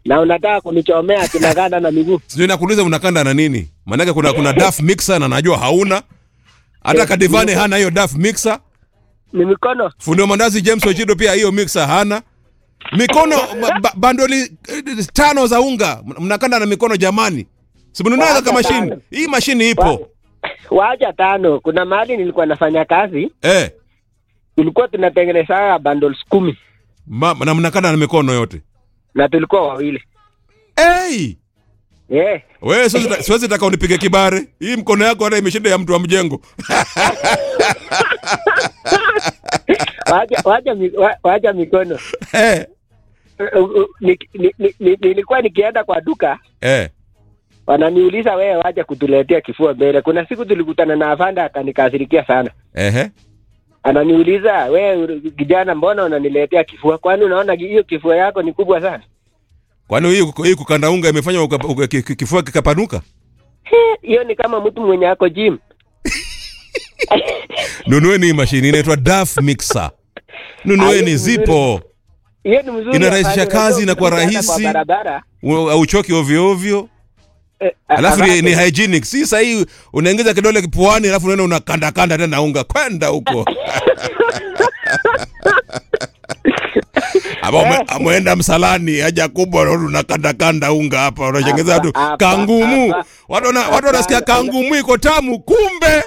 na unataka kunichomea kinaganda na miguu. sijui nakuuliza unakanda na nini maanake kuna kuna daf mixer na najua hauna hata Eh, kadivane niko- hana hiyo daf mixer Ni mikono. fundi wa mandazi james ochido pia hiyo mixer hana mikono ba, ba, bandoli eh, tano za unga M- mnakanda na mikono jamani simnunaga Wacha kama mashini tano. hii mashini ipo Wa- Wacha tano. Kuna mahali nilikuwa nafanya kazi, eh, tulikuwa tunatengeneza bundles kumi ma, na mnakanda na mikono yote na tulikuwa wawili. hey! Eh, we siwezi ta- siwezi taka unipige kibare hii mkono yako hata imeshinda ya mtu wa mjengo wacha wacha mi- wa- wacha mikono. eh, Uh, uh, ni- ni- ni- ni- Nilikuwa nikienda kwa duka eh. wananiuliza wewe waje kutuletea kifua mbele. Kuna siku tulikutana na afanda akanikasirikia sana, Ehe. ananiuliza wewe kijana, mbona unaniletea kifua? Kwani unaona hiyo kifua yako ni kubwa sana? kwani hii hii kukanda unga imefanya uka- uka- ki- ki- kifua kikapanuka He, Hiyo ni kama mtu mwenye ako gym. nunueni hii mashini inaitwa daf mixer nunueni Ah, zipo Hiyo ni mzuri. Inarahisisha afande, kazi, unajua inakuwa ukienda rahisi. Kwa barabara. U- hauchoki ovyo ovyo eh, alafu ni, afande, ni hygienic si sahii unaingiza kidole puani alafu unaenda unakanda kanda tena unga kwenda huko ama ume- ameenda msalani haja kubwa unaona unakanda kanda unga hapa unashengeza watu Hapa, hapa, kangumu hapa. watu wana- watu wanasikia Hapa. kangumu iko tamu kumbe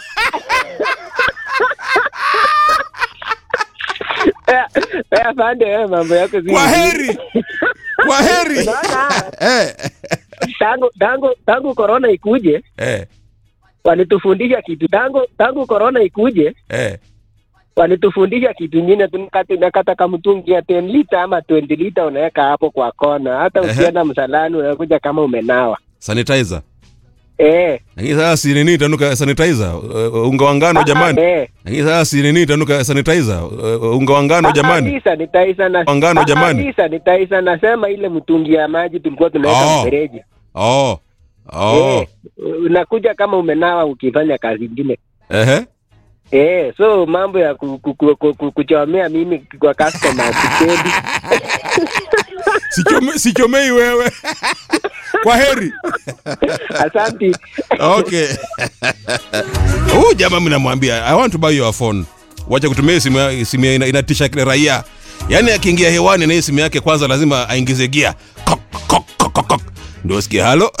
Eh, eh, afande, wewe mambo yako si kwa vizuri. heri kwa heri Unaona, eh, tangu tangu tangu corona ikuje eh, walitufundisha kitu tangu tangu corona ikuje eh. walitufundisha kitu ingine tunakata nakata kamtungi ya 10 lita ama 20 lita unaweka hapo kwa kona hata Ehe. ukienda msalani unakuja kama umenawa sanitizer eh lakini sasa si nini itanuka sanitizer uh, unga wa ngano jamani eh lakini sasa si nini itanuka sanitizer uh, unga wa ngano jamani Kabisa nitaisa na Wangano Ah, jamani. kabisa nitaisa nasema ile mtungi ya maji tulikuwa tunaweka Oh. mfereji. oh oh Eh, unakuja kama umenawa ukifanya kazi ingine. ehe Eh, so mambo ya ku, ku, ku, ku, ku, kuchomea mimi kwa customer sipendi. Sichome, sichomei wewe kwa heri Asante. okay huyu jamaa mnamwambia i want to buy your phone wacha kutumia hii simu ya- simu ya ina- inatisha kile raia yaani akiingia hewani na hii simu yake kwanza lazima aingize gia Kok, kok, kok, kok, kok. ndio sikia halo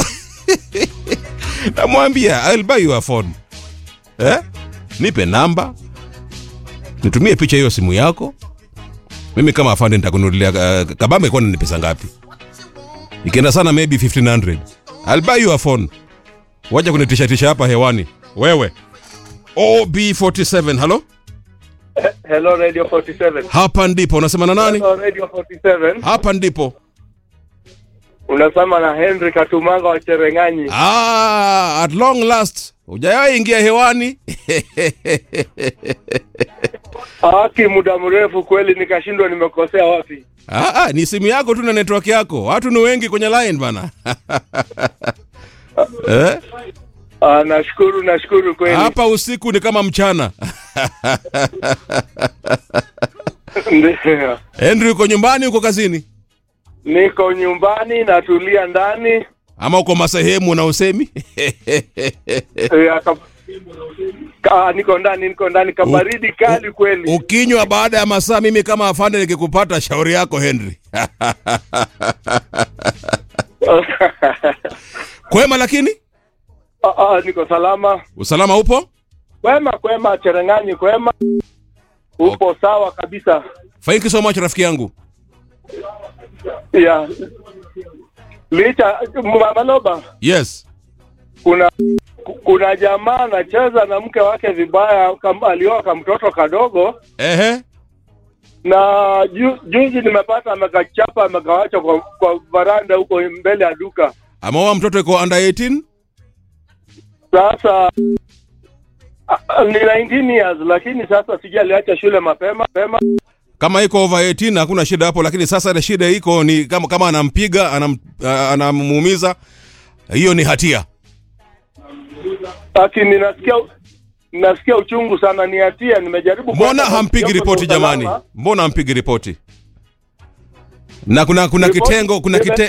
namwambia I'll buy your phone eh? nipe namba nitumie picha hiyo simu yako mimi kama afande nitakununulia uh, kabambe kwani ni pesa ngapi ikienda sana maybe 1500 I'll buy you a phone wacha kunitishatisha hapa hewani wewe ob47 halo Hello Radio 47. hapa ndipo unasema na nani Hello Radio 47. hapa ndipo Unasema na Henry Katumanga wa Cherengani. ah, at long last hujawahi ingia hewani Haki muda mrefu kweli nikashindwa nimekosea wapi. ah, ah, ni simu yako tu na network yako watu ni wengi kwenye line bana eh? Ah, nashukuru nashukuru kweli. hapa usiku ni kama mchana Ndio. henry uko nyumbani uko kazini Niko nyumbani natulia ndani. ama uko masehemu na usemi Eh, aka- Ka, niko ndani niko ndani kabaridi kali kweli. ukinywa baada ya masaa mimi kama afande nikikupata shauri yako henry kwema lakini Ah, ah, niko salama. usalama upo Kwema kwema Cherengani kwema. Upo sawa kabisa. thank you so much rafiki yangu Yeah. Licha Maloba yes kuna kuna jamaa anacheza na mke wake vibaya, kam, alioa kamtoto kadogo ehe na ju, juzi nimepata amekachapa amekawacha kwa, kwa varanda huko mbele ya duka. ameoa mtoto iko under 18 Sasa a- a- ni 19 years, lakini sasa sijui aliacha shule mapema mapema. kama iko over 18 hakuna shida hapo lakini sasa ile shida iko ni kama, kama anampiga anam, ah, anamuumiza hiyo ni hatia Lakini nasikia nasikia uchungu sana, ni hatia. Nimejaribu mbona kwenda hampigi vyombo vya ripoti jamani usalama. mbona hampigi ripoti na kuna kuna Ripoti- kitengo kuna nime- kite,